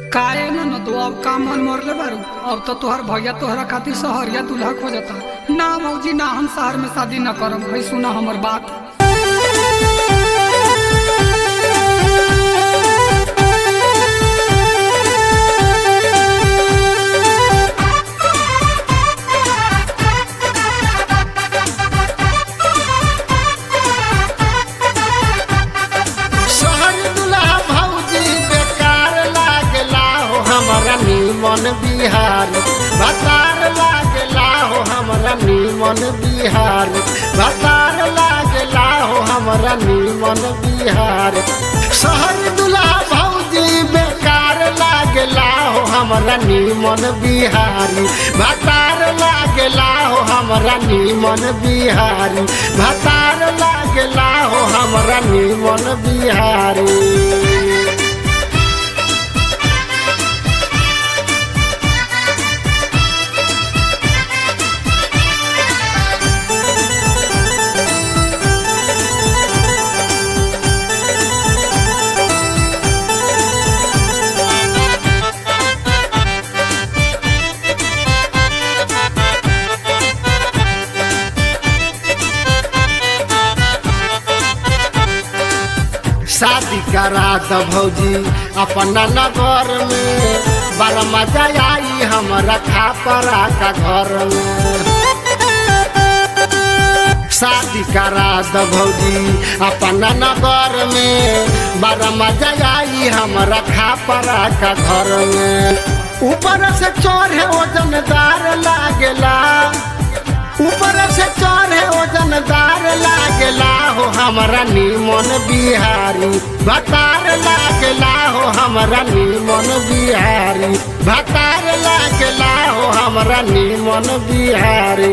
काहे न न तो अब का मन मरले बारू अब तो तोहर भैया तोहरा खातिर सहरिया दूल्हा खोजता ना मौजी ना हम शहर में शादी न करब भाई सुना हमर बात शहर दुल्हा भौजी बेकार लागला हो हमरा नीमन बिहार भतार लागला हो हमरा नीमन बिहार भतार लागला हो हमरा नीमन बिहार शहर दुल्हा भौजी बेकार लागला हो हमरा नीमन बिहारी भतार लागला हो हमरा नीमन बिहारी भतार लागला हो हमरा नीमन बिहारी शादी करा द भौजी अपना नगर में बड़ा मजा आई हमरा खापरा का घर में शादी करा द भौजी अपना नगर में बड़ा मजा आई हमरा खापरा का घर में ऊपर से चढ़े वजनदार लागेला ऊपर से चढ़े वजनदार लागेला हो हमरा नीमन बिहारी भतार लागेला हो हमरा नीमन बिहारी भतार लागेला हो हमरा नीमन बिहारी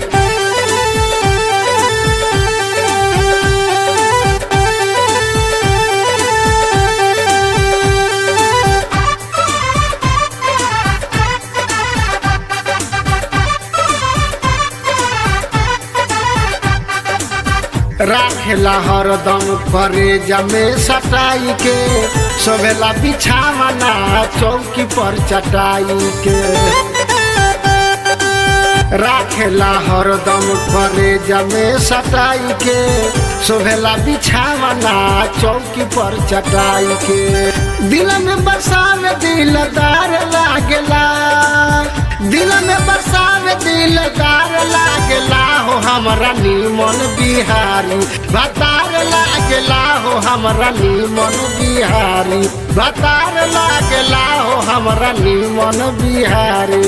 राखेला हरदम करे जमे सटाई के सोवेला बिछावना चौकी पर चटाई के राखेला हरदम करे जमे सटाई के सोवेला बिछावना चौकी पर चटाई के दिल में बसावे दिलदार लागेला दिल में बसावे दिलदार लागेला हो हमरा नीमन बिहारी भतार लागेला हो हमरा नीमन बिहारी भतार लागेला हो हमरा नीमन बिहारी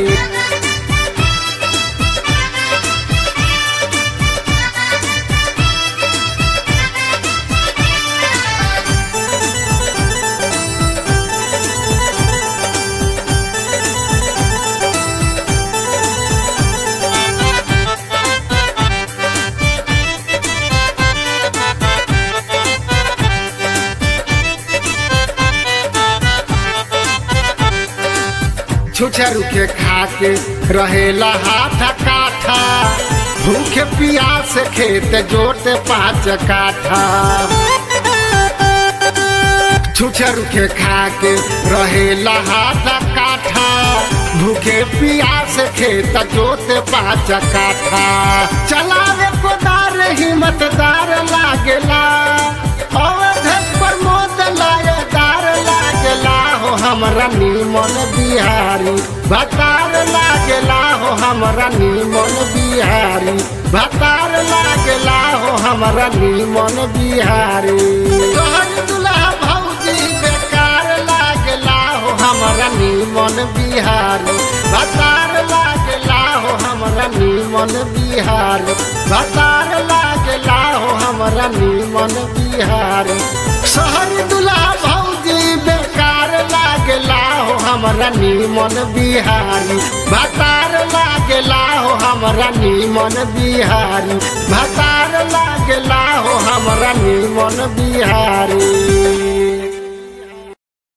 छुछरू के खा के रहेला हाथ काठा भूखे प्यास खेत जोते पाँच काठा छुछरू के खा के रहेला हाथ काठा भूखे प्यास खेत जोते पाँच काठा चलावे कोदार हिम्मतदार लागेला अवधेश प्रमोद लायदार लागेला हो हमरा नीमन बिहारी भतार लागेला हो हमरा नीमन बिहारी भतार लागेला हो हमरा नीमन बिहारी तोहर दुल्हा भौजी बेकार लागेला हो हमरा नीमन बिहारी भतार लागेला हो हमरा नीमन बिहारी भतार लागेला हो हमरा नीमन बिहारी शहर दुल्हा भौजी बेकार लागेला हो हमरा नीमन बिहारी भतार लागेला हो हमरा नीमन बिहारी भतार लागेला हो हमरा नीमन बिहारी